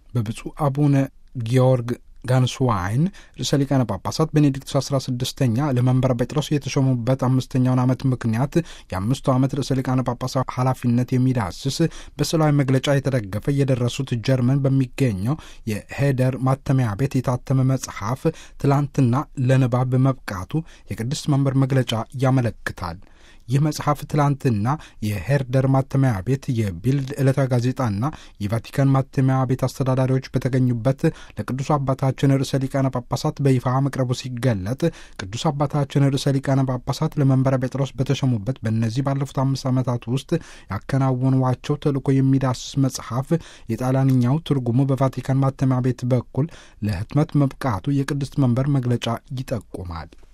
በብፁዕ አቡነ ጊዮርግ ጋንስዋይን ርዕሰ ሊቃነ ጳጳሳት ቤኔዲክቱስ አስራ ስድስተኛ ለመንበረ ጴጥሮስ የተሾሙበት አምስተኛውን ዓመት ምክንያት የአምስቱ ዓመት ርዕሰ ሊቃነ ጳጳሳት ኃላፊነት የሚዳስስ በስዕላዊ መግለጫ የተደገፈ የደረሱት ጀርመን በሚገኘው የሄደር ማተሚያ ቤት የታተመ መጽሐፍ ትላንትና ለንባብ መብቃቱ የቅድስት መንበር መግለጫ ያመለክታል። ይህ መጽሐፍ ትላንትና የሄርደር ማተሚያ ቤት የቢልድ ዕለታዊ ጋዜጣና የቫቲካን ማተሚያ ቤት አስተዳዳሪዎች በተገኙበት ለቅዱስ አባታችን ርዕሰ ሊቃነ ጳጳሳት በይፋ መቅረቡ ሲገለጥ ቅዱስ አባታችን ርዕሰ ሊቃነ ጳጳሳት ለመንበረ ጴጥሮስ በተሾሙበት በእነዚህ ባለፉት አምስት ዓመታት ውስጥ ያከናወኗቸው ተልእኮ የሚዳስስ መጽሐፍ የጣሊያንኛው ትርጉሙ በቫቲካን ማተሚያ ቤት በኩል ለህትመት መብቃቱ የቅድስት መንበር መግለጫ ይጠቁማል።